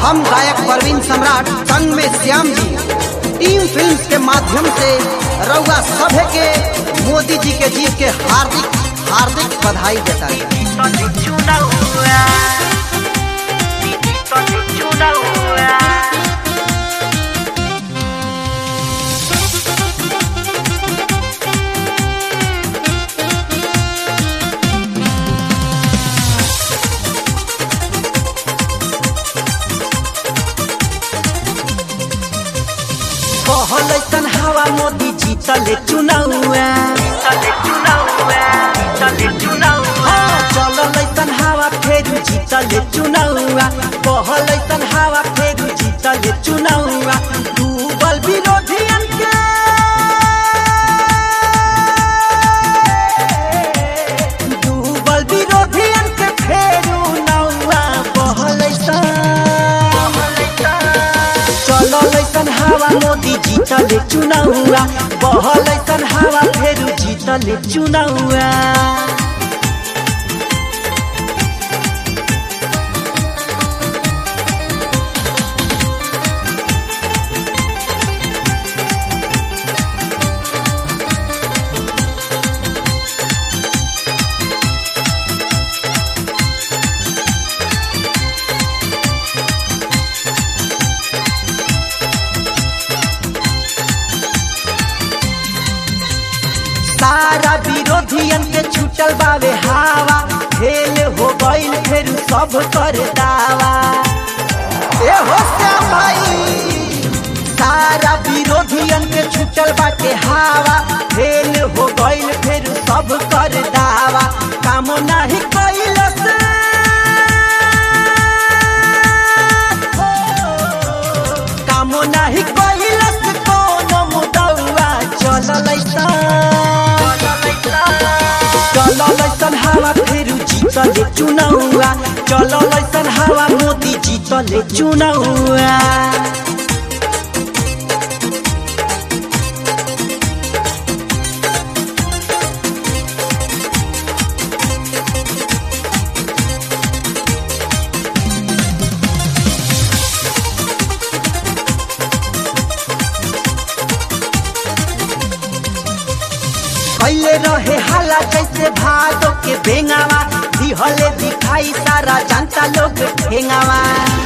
हम गायक परवीन सम्राट संग में श्याम जी टीम फिल्म्स के माध्यम से रउआ सभे के मोदी जी के जीत के हार्दिक हार्दिक बधाई देता है कहल ऐसन हवा मोदी जीतले चुनावा हाँ, चलल ऐसन हवा फेरू जीतले चुनावा कहल ऐसन हवा फेरू जीतले चुनावा डूबल विरोधियन के डूबल विरोधियन के फेरू नौवा कहल ऐसन चलल ऐसन हवा मोदी जीतले चुनावा बहल ऐसन हवा फेरू जीतले चुनावा सारा विरोधियन के छूटल बावे हवा फेल हो गईल फेर सब कर दावा ए हो श्याम भाई सारा विरोधियन के छूटल बाटे हवा फेल हो गईल फेर सब कर दावा काम नाही कैलस काम नाही कैलस कोनो मुदौआ चलल चलल ऐसन हवा फेरू जीतले चुनावा चलल ऐसन हवा मोदी जीतले चुनावा कैले रहे हाला जैसे भादो के बेंगावा दिहले दिखाई सारा जनता लोग ठेंगावा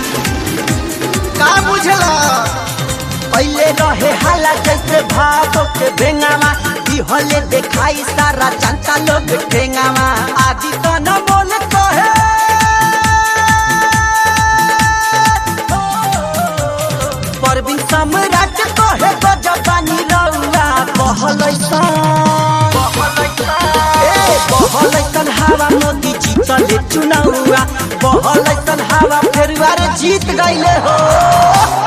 का बुझला कैले रहे हाला जैसे भादो के बेंगावा दिहले दिखाई सारा जनता लोग ठेंगावा आदि तो न बोल कहे परवीन सम्राट कहे गजबानी रउआ कहलैसा ए बहलैसन हवा मोदी जीतले चुनावा बहलैसन हवा फेरुआर जीत गईले हो